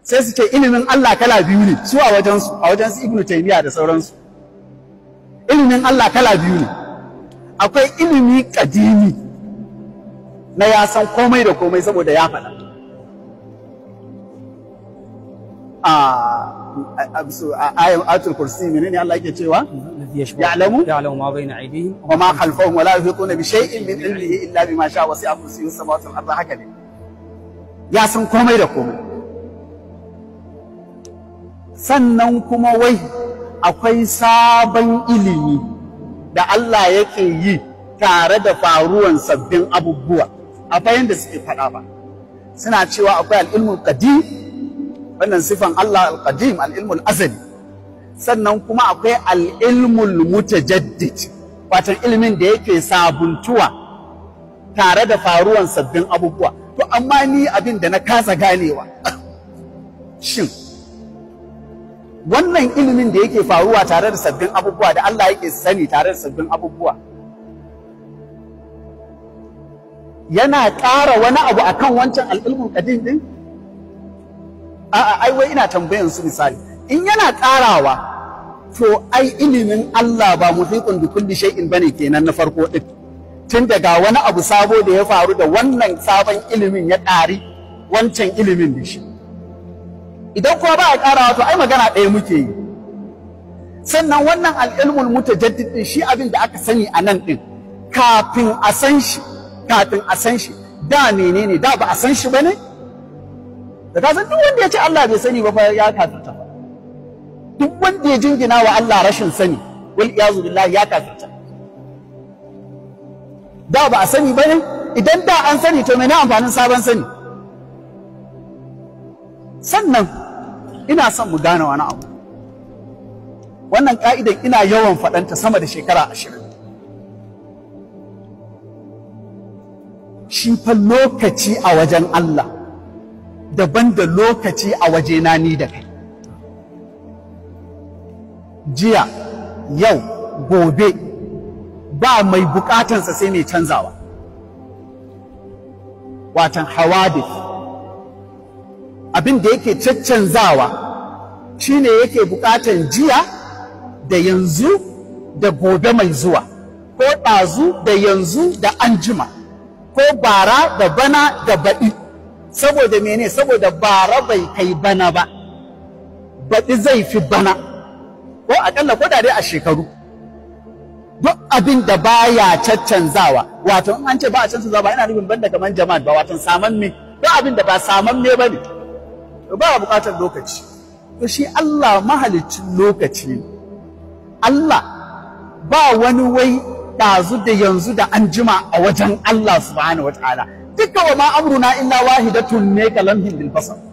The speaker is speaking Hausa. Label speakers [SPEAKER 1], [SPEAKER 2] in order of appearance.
[SPEAKER 1] sai su ce ilimin Allah kala biyu ne su a wajensu a wajensu ibnu taymiya da sauransu ilimin Allah kala biyu ne akwai ilimi kadimi na ya san komai da komai saboda ya faɗa a ayan atul kursi menene Allah yake cewa ya'lamu
[SPEAKER 2] يعلم ما بين أيديهم
[SPEAKER 1] wa ma khalfahum wa la yuhiquna bi shay'in min ilmihi illa bima sha'a wasi'a kursiyyu samawati wal ardi haka ne ya san komai da komai sannan kuma wai akwai sabon ilimi da Allah yake yi tare da faruwan sabbin abubuwa a bayan da suke faɗa ba suna cewa akwai al'ilmul qadim wannan sifan Allah al-qadim al'ilmul azali sannan kuma akwai al'ilmul mutajaddid watan ilimin da yake sabuntuwa tare da faruwan sabbin abubuwa to amma ni abin da na kasa ganewa shin wannan ilimin da yake faruwa tare da sabbin abubuwa da Allah yake sani tare da sabbin abubuwa yana ƙara wani abu akan wancan al'ilmun qadim din a'a ai wai ina tambayan su misali in yana ƙarawa to ai ilimin Allah ba muhiqun bi kulli shay'in bane kenan na farko din tun daga wani abu sabo da ya faru da wannan sabon ilimin ya ƙari wancan ilimin da shi idan kuma ba a ƙarawa to ai magana ɗaya muke yi sannan wannan al'ilmul mutajaddid din shi abin da aka sani a nan din kafin a san shi kafin a san shi da menene da ba a san shi bane da ka san duk wanda ya ce Allah bai sani ba fa ya kafirta fa duk wanda ya jingina wa Allah rashin sani wal iyazu billahi ya kafirta da ba a sani bane idan da an sani to mene amfanin sabon sani sannan ina son mu gane wani abu wannan ka'idan ina yawan faɗanta sama da shekara ashirin shi fa lokaci a wajen Allah daban da lokaci a wajena ni da kai jiya yau gobe ba mai bukatansa sai mai canzawa watan hawadith abin da yake caccanzawa shine yake bukatan jiya da yanzu da gobe mai zuwa ko ɗazu da yanzu da anjima ko bara da bana da baɗi saboda mene saboda bara bai kai bana ba baɗi zai fi bana ko aƙalla ko da dai a shekaru duk abin da baya caccanzawa wato in an ce ba a cancanzawa ba ina nufin banda kamar jama'at ba wato saman me duk abin da ba saman me bane ba a buƙatar lokaci to shi Allah mahalicin lokaci ne Allah ba wani wai ɗazu da yanzu da an jima a wajen Allah subhanahu wa ta'ala duka wa ma amruna illa wahidatun ne kalamhin bil basar